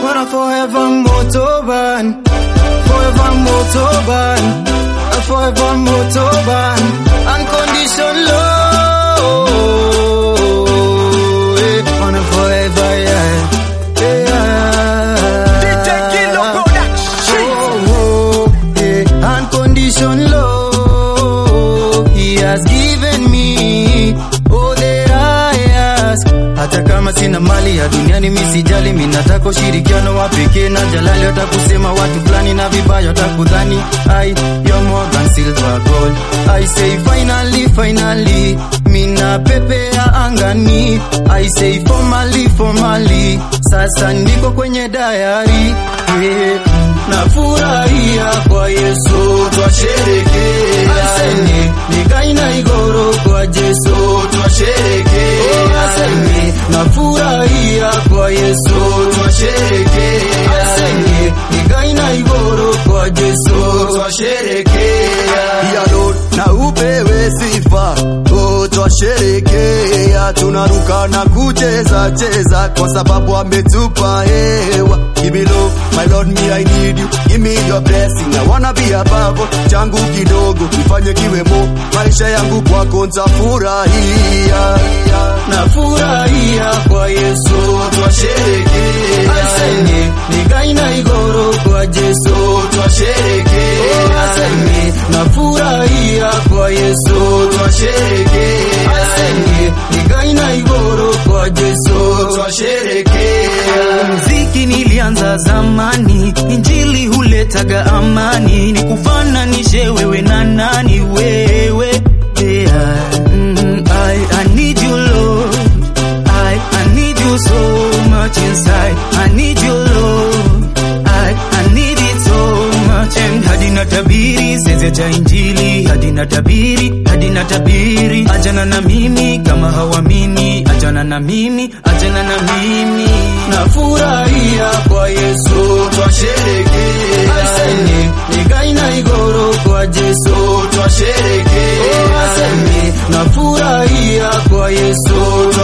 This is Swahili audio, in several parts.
wanna forever motoban, forever motoban, a forever motoban, unconditional love, yeah, wanna forever, yeah, yeah. DJ Kilo Production. Oh, oh, yeah, unconditional love he has given me all that I ask. Hata kama sina mali ya duniani mi sijali, mi nataka ushirikiano wa pekee na jalali. Watakusema watu fulani na vibaya, watakudhani I you're more than silver gold. I say finally, finally, mina pepea angani. I say formally, formally, sasa niko kwenye dayari yeah. Nafurahia kwa Yesu twasherekea, Aseni, nikaina igoro kwa Yesu twasherekea, Aseni, nafurahia kwa Yesu twasherekea, Aseni, nikaina igoro kwa Yesu twasherekea. Ya Lord, na upewe sifa oh, twasherekea, tunaruka na kucheza cheza kwa sababu ametupa hewa. Give me love, my Lord, me I need you. Give me your blessing, I wanna be above. Changu kidogo nifanye kiwemo, maisha yangu kwako nitafurahia. nafurahia kwa Yesu twasherekea, Aseni, nikaina igoro kwa Yesu twasherekea, Aseni, nafurahia kwa Yesu twasherekea, Aseni, nikaina igoro kwa Yesu twasherekea. Muziki nilianza zamani, injili huletaga amani, ni kufananishe wewe na nani wewe yeah. mm, I, I need you Lord I, I need you so much inside I need you Lord I, I need it so much and hadi na tabiri seze cha injili hadi na tabiri hadi na tabiri ajana na mimi kama hawamini ajana na mimi ajana na mimi nafurahia kwa Yesu twasherekea Aseni nikaina igoro kwa Yesu twasherekea Aseni nafurahia kwa Yesu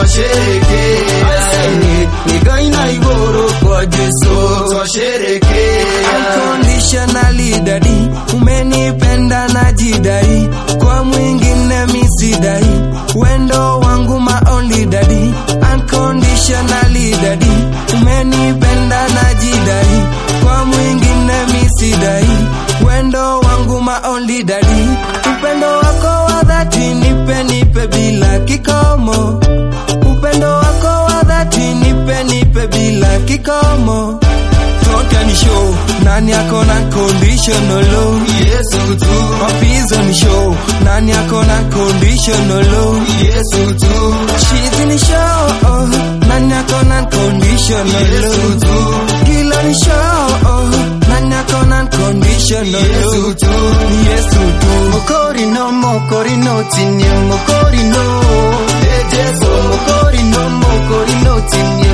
twasherekea Aseni nikaina igoro kwa Yesu twasherekea unconditionally daddy umenipenda na jidai kwa mwingine misidai wendo wangu ma only daddy unconditionally daddy umenipenda na jidai kwa mwingine misidai wendo wangu ma only daddy upendo wako wa dhati nipe nipe bila kikomo upendo wako wa dhati nipe nipe bila kikomo Toka ni show nani ako na conditional low Yesu tu mapizo ni show nani ako na conditional low Yesu tu Shizi ni show oh, nani ako na conditional Yesu low tu Kila ni show oh, nani ako na conditional low Yesu tu Yesu tu Mokorino, mokorino, tinye mokorino. Mokorino, mokorino, tinye